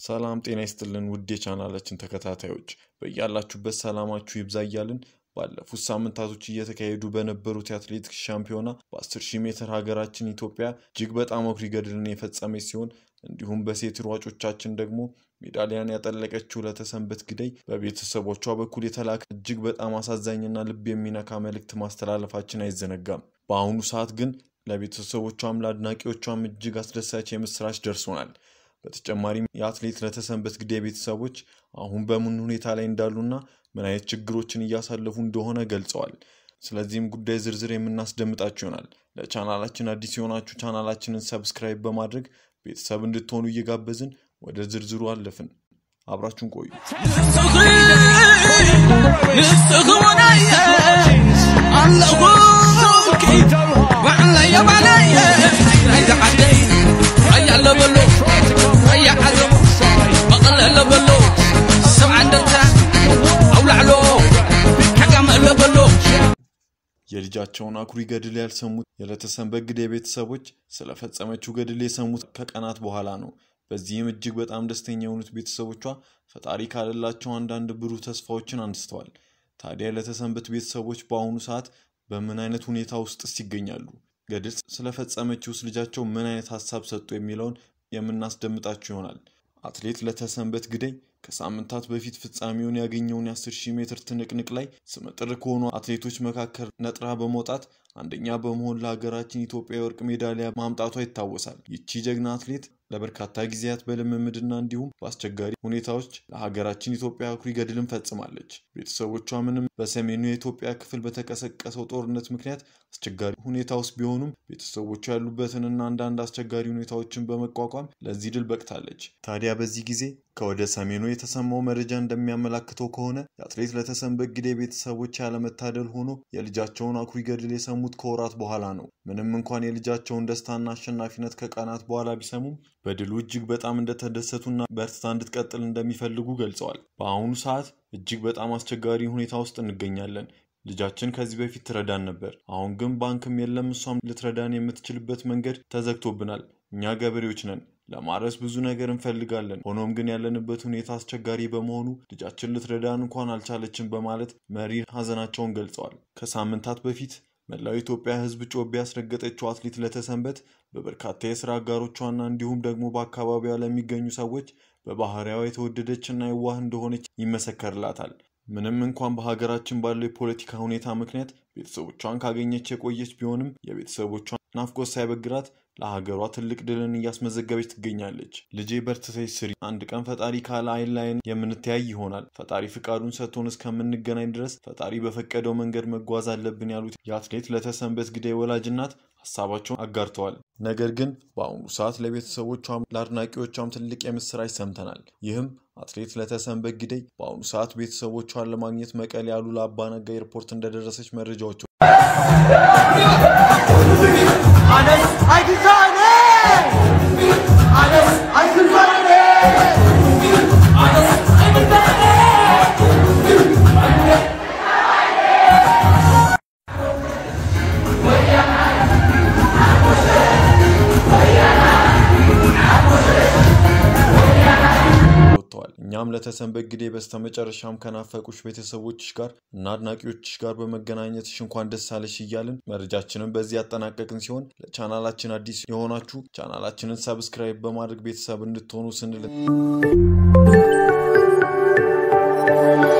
ሰላም ጤና ይስጥልን ውድ የቻናላችን ተከታታዮች በያላችሁበት ሰላማችሁ ይብዛ እያልን ባለፉት ሳምንታቶች እየተካሄዱ በነበሩት የአትሌቲክስ ሻምፒዮና በ10 ሺህ ሜትር ሀገራችን ኢትዮጵያ እጅግ በጣም አኩሪ ገድልን የፈጸመች ሲሆን እንዲሁም በሴት ሯጮቻችን ደግሞ ሜዳሊያን ያጠለቀችው ለተሰንበት ግደይ በቤተሰቦቿ በኩል የተላከ እጅግ በጣም አሳዛኝና ልብ የሚነካ መልእክት ማስተላለፋችን አይዘነጋም። በአሁኑ ሰዓት ግን ለቤተሰቦቿም ለአድናቂዎቿም እጅግ አስደሳች የምስራች ደርሶናል። በተጨማሪም የአትሌት ለተሰንበት ግደይ ቤተሰቦች አሁን በምን ሁኔታ ላይ እንዳሉና ምን አይነት ችግሮችን እያሳለፉ እንደሆነ ገልጸዋል። ስለዚህም ጉዳይ ዝርዝር የምናስደምጣችሁ ይሆናል። ለቻናላችን አዲስ የሆናችሁ ቻናላችንን ሰብስክራይብ በማድረግ ቤተሰብ እንድትሆኑ እየጋበዝን ወደ ዝርዝሩ አለፍን። አብራችሁን ቆዩ። የልጃቸውን አኩሪ ገድል ያልሰሙት የለተሰንበት ግደይ ቤተሰቦች ስለፈጸመችው ገድል የሰሙት ከቀናት በኋላ ነው። በዚህም እጅግ በጣም ደስተኛ የሆኑት ቤተሰቦቿ ፈጣሪ ካለላቸው አንዳንድ ብሩህ ተስፋዎችን አንስተዋል። ታዲያ ለተሰንበት ቤተሰቦች በአሁኑ ሰዓት በምን አይነት ሁኔታ ውስጥስ ይገኛሉ? ገድል ስለፈጸመችውስ ልጃቸው ምን አይነት ሀሳብ ሰጡ? የሚለውን የምናስደምጣችሁ ይሆናል። አትሌት ለተሰንበት ግደይ ከሳምንታት በፊት ፍጻሜውን ያገኘውን የ10 ሺህ ሜትር ትንቅንቅ ላይ ስመጥር ከሆኑ አትሌቶች መካከል ነጥራ በመውጣት አንደኛ በመሆን ለሀገራችን ኢትዮጵያ የወርቅ ሜዳሊያ ማምጣቷ ይታወሳል። ይቺ ጀግና አትሌት ለበርካታ ጊዜያት በልምምድና እንዲሁም በአስቸጋሪ ሁኔታዎች ለሀገራችን ኢትዮጵያ አኩሪ ገድልን ፈጽማለች። ቤተሰቦቿ ምንም በሰሜኑ የኢትዮጵያ ክፍል በተቀሰቀሰው ጦርነት ምክንያት አስቸጋሪ ሁኔታ ውስጥ ቢሆኑም ቤተሰቦቿ ያሉበትንና አንዳንድ አስቸጋሪ ሁኔታዎችን በመቋቋም ለዚህ ድል በቅታለች። ታዲያ በዚህ ጊዜ ከወደ ሰሜኑ የተሰማው መረጃ እንደሚያመላክተው ከሆነ የአትሌት ለተሰንበት ግደይ ቤተሰቦች ያለመታደል ሆኖ የልጃቸውን አኩሪ ገድል የሰሙት ከወራት በኋላ ነው። ምንም እንኳን የልጃቸውን ደስታና አሸናፊነት ከቀናት በኋላ ቢሰሙም በድሉ እጅግ በጣም እንደተደሰቱና በርትታ እንድትቀጥል እንደሚፈልጉ ገልጸዋል። በአሁኑ ሰዓት እጅግ በጣም አስቸጋሪ ሁኔታ ውስጥ እንገኛለን። ልጃችን ከዚህ በፊት ትረዳን ነበር። አሁን ግን ባንክም የለም፣ እሷም ልትረዳን የምትችልበት መንገድ ተዘግቶብናል። እኛ ገበሬዎች ነን። ለማረስ ብዙ ነገር እንፈልጋለን። ሆኖም ግን ያለንበት ሁኔታ አስቸጋሪ በመሆኑ ልጃችን ልትረዳን እንኳን አልቻለችም በማለት መሪር ሐዘናቸውን ገልጸዋል። ከሳምንታት በፊት መላው ኢትዮጵያ ሕዝብ ጮቤ ያስረገጠችው አትሌት ለተሰንበት በበርካታ የስራ አጋሮቿና እንዲሁም ደግሞ በአካባቢዋ ለሚገኙ ሰዎች በባህሪያዋ የተወደደችና የዋህ እንደሆነች ይመሰከርላታል። ምንም እንኳን በሀገራችን ባለው የፖለቲካ ሁኔታ ምክንያት ቤተሰቦቿን ካገኘች የቆየች ቢሆንም የቤተሰቦቿን ናፍቆት ሳይበግራት ለሀገሯ ትልቅ ድልን እያስመዘገበች ትገኛለች። ልጄ በርትተሽ ስሪ፣ አንድ ቀን ፈጣሪ ካለ አይን ላይን የምንተያይ ይሆናል። ፈጣሪ ፍቃዱን ሰጥቶን እስከምንገናኝ ድረስ ፈጣሪ በፈቀደው መንገድ መጓዝ አለብን ያሉት የአትሌት ለተሰንበት ግደይ ወላጅ እናት ሀሳባቸውን አጋርተዋል። ነገር ግን በአሁኑ ሰዓት ለቤተሰቦቿም ለአድናቂዎቿም ትልቅ የምስራች ሰምተናል። ይህም አትሌት ለተሰንበት ግደይ በአሁኑ ሰዓት ቤተሰቦቿን ለማግኘት መቀሌ ያሉላ አባነጋ ኤርፖርት እንደደረሰች መረጃዎች እኛም ለተሰንበት ግደይ በስተመጨረሻም ከናፈቁሽ ቤተሰቦችሽ ጋር እና አድናቂዎችሽ ጋር በመገናኘትሽ እንኳን ደስ አለሽ እያልን መረጃችንን በዚህ ያጠናቀቅን ሲሆን ለቻናላችን አዲስ የሆናችሁ ቻናላችንን ሰብስክራይብ በማድረግ ቤተሰብ እንድትሆኑ ስንል